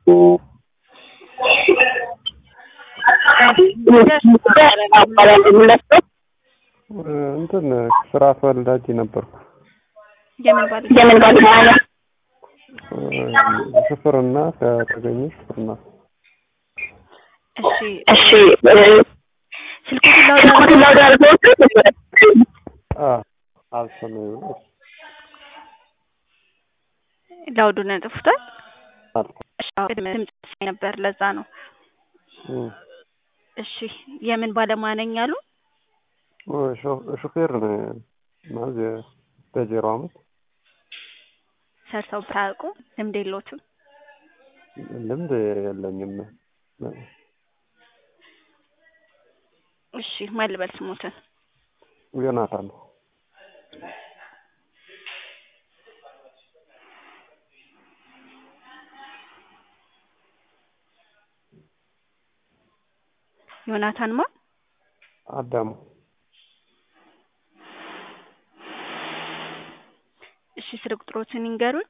እንትን ስራ ፈላጊ ነበርኩ። የምን ባል የምን ባለሙያ ነው? ሹፍርና ከተገኘ ሹፍርና እሺ እሺ ስልኩን ስልኩን ላውድ አድርገውት አልሰማኝም። ላውዱን ጥፍቷል። እሺ አዎ፣ ድምጽ ሳይ ነበር ለዛ ነው። እሺ የምን ባለሙያ ነኝ አሉ? ሹፌር ነው ማለት በዜሮ አመት ሰርተው ባያውቁ ልምድ የለዎትም? ልምድ የለኝም። እሺ ማን ልበል ስሞትን? ዮናታን ዮናታን ማ አዳሙ እሺ ስልክ ቁጥሮትን ይንገሩኝ።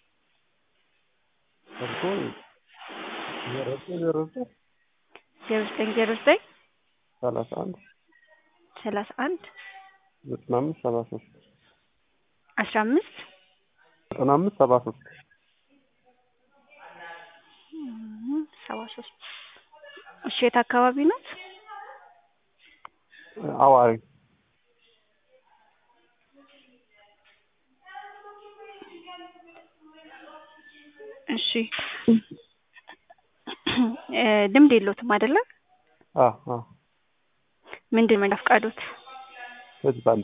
ስልኩ ዜሮ ዘጠኝ ዜሮ ዘጠኝ ዜሮ ዘጠኝ ዜሮ ዘጠኝ ሰላሳ አንድ ሰላሳ አንድ ዘጠና አምስት ሰባ ሶስት አስራ አምስት ዘጠና አምስት ሰባ ሶስት ሰባ ሶስት እሺ የት አካባቢ ናት? አዋሪ እሺ እ ልምድ የለዎትም አይደለ? አዎ አዎ ምንድን መንጃ ፈቃዶት? ህዝብ አንድ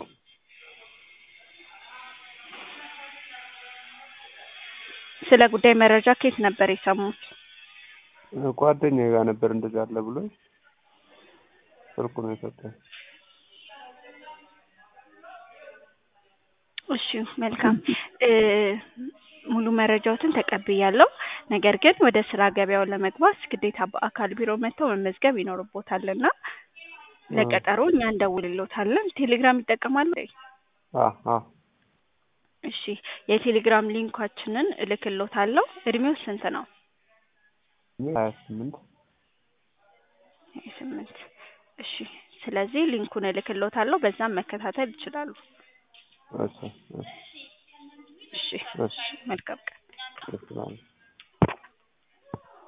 ስለ ጉዳይ መረጃ ከየት ነበር የሰሙት? ጓደኛዬ ጋር ነበር እንደዚህ አለ ብሎኝ ስልኩ ነው የሰጠኝ። እሺ መልካም እ ሙሉ መረጃዎትን ተቀብያለሁ። ነገር ግን ወደ ስራ ገበያው ለመግባት ግዴታ በአካል ቢሮ መጥተው መመዝገብ ይኖርቦታልና ለቀጠሮ እኛ እንደውልሎታለን። ቴሌግራም ይጠቀማሉ? አዎ አዎ እሺ የቴሌግራም ሊንካችንን እልክሎታለሁ። እድሜው ስንት ነው? ሀያ ስምንት ሀያ ስምንት እሺ ስለዚህ ሊንኩን እልክሎታለሁ። በዛም መከታተል ይችላሉ። እሺ እሺ እሺ እሺ መልካም ቀን። እሺ